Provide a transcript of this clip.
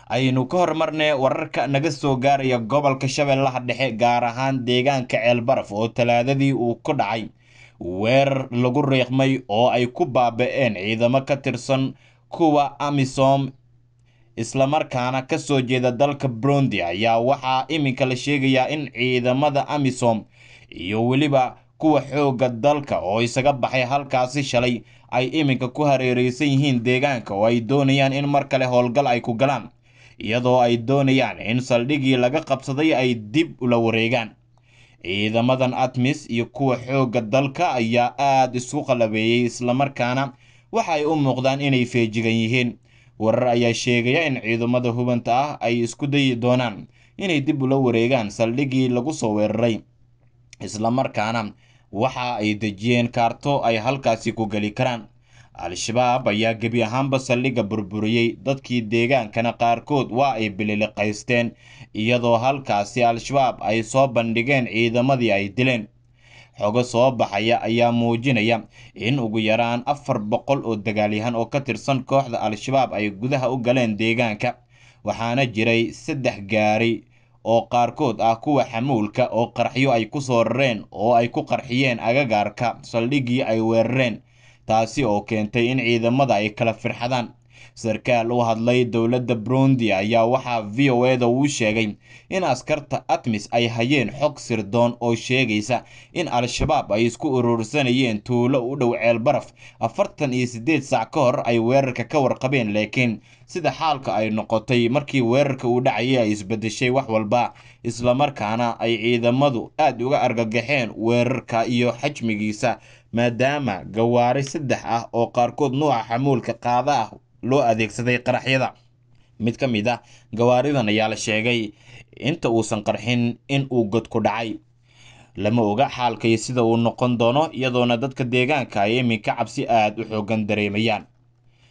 aynu ka hormarnay wararka naga soo gaaraya gobolka shabeellaha dhexe gaar ahaan deegaanka ceelbaraf oo talaadadii uu ku dhacay weerar lagu riiqmay oo ay ku baaba-een ciidamo ka tirsan kuwa amisom islamarkaana ka soo jeeda dalka burundi ayaa waxaa iminka la sheegayaa in ciidamada amisom iyo weliba kuwa xoogga dalka oo isaga baxay halkaasi shalay ay iminka ku hareereysan yihiin deegaanka oo ay doonayaan in mar kale howlgal ay ku galaan iyadoo ay doonayaan in saldhigii laga qabsaday ay dib ula wareegaan ciidamadan atmis iyo kuwa xoogga dalka ayaa aada isku qalabeeyey islamarkaana waxa ay u muuqdaan inay feejigan yihiin warar ayaa sheegaya in ciidamada hubanta ah ay isku dayi doonaan inay dib ula wareegaan saldhigii lagu soo weeraray islamarkaana waxa ay dejiyeen kaarto ay halkaasi ku geli karaan al-shabaab ayaa gebi ahaanba saldhigga burburiyey dadkii deegaankana qaarkood waa ay bililiqaysteen iyadoo halkaasi al-shabaab ay soo bandhigeen ciidamadii ay dileen xogo soo baxaya ayaa muujinaya in ugu yaraan afar boqol oo dagaalyahan oo ka tirsan kooxda al-shabaab ay gudaha u galeen deegaanka waxaana jiray saddex gaari oo qaarkood ah kuwa xamuulka oo qarxyo ay ku soo rareen oo ay ku qarxiyeen agagaarka saldhiggii ay weerareen taasi oo keentay in ciidamada ay kala firxadaan sarkaal u hadlay dowladda burundi ayaa waxaa v o eda uu sheegay in askarta atmis ay hayeen xog sirdoon oo sheegaysa in al-shabaab ay isku urursanayeen tuulo u dhow ceelbaraf afartan iyo siddeed saac ka hor ay weerarka ka warqabeen laakiin sida xaalka ay noqotay markii weerarka uu dhacayay ay isbedeshay wax walba islamarkaana ay ciidamadu aada uga argagaxeen weerarka iyo xajmigiisa maadaama gawaari saddex ah oo qaarkood nuuca xamuulka qaada ah loo adeegsaday qaraxyada mid ka mid ah gawaaridan ayaa la sheegay inta uusan qarxin in uu god ku dhacay lama oga xaalkay sida uu noqon doono iyadoona dadka deegaanka ay iminka cabsi aada u xoogan dareemayaan